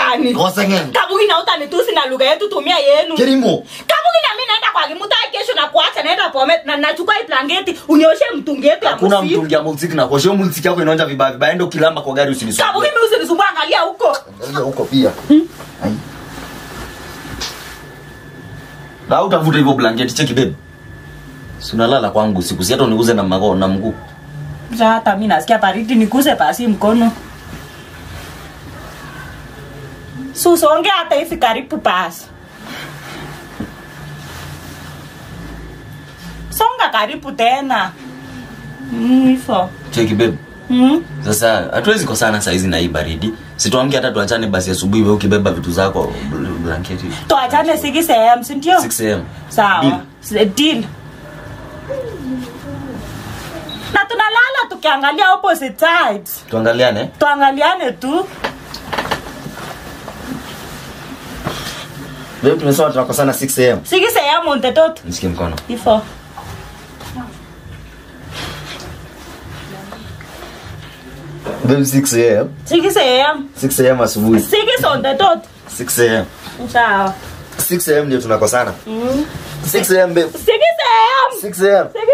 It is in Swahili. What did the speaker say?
gani kosa ng'eny kabugi na utanitusi na lugha yetu tumia yenu kirimo kabugi na mimi naenda kwa kimuta kesho na kuacha naenda pome na nachukua hii blanketi unyoshe mtungi yetu ya hakuna msiku mtungi ya mulsik na koshio mulsik yako inaonja vibaya vibaya enda ukilamba kwa gari kabugi usinisumbue mimi usinisumbua angalia huko Angalia huko pia Ai. na utavuta hivyo blanketi cheki babe si unalala kwangu siku si hata uniguze na mago na mguu Sasa hata mimi nasikia baridi niguse basi mkono susonge hata hivi karibu basi songa karibu tena Mm, hivyo cheki babe Mm. sasa hatuwezi kosana saizi na hii baridi situamke hata tuachane basi asubuhi we ukibeba vitu zako bl- blanketi tuachane siki sehemu sindio 6 am sawa Deal. S- deal na tunalala tukiangalia opposite sides tuangaliane tuangaliane tu babe tumesema tunakosana 6 am siki sehemu ntetot nisikie mkono hivyo babe 6 am siki sehemu 6 am asubuhi siki sontetot 6 am sawa 6 am ndio tunakosana 6 am babe siki sehemu 6 am siki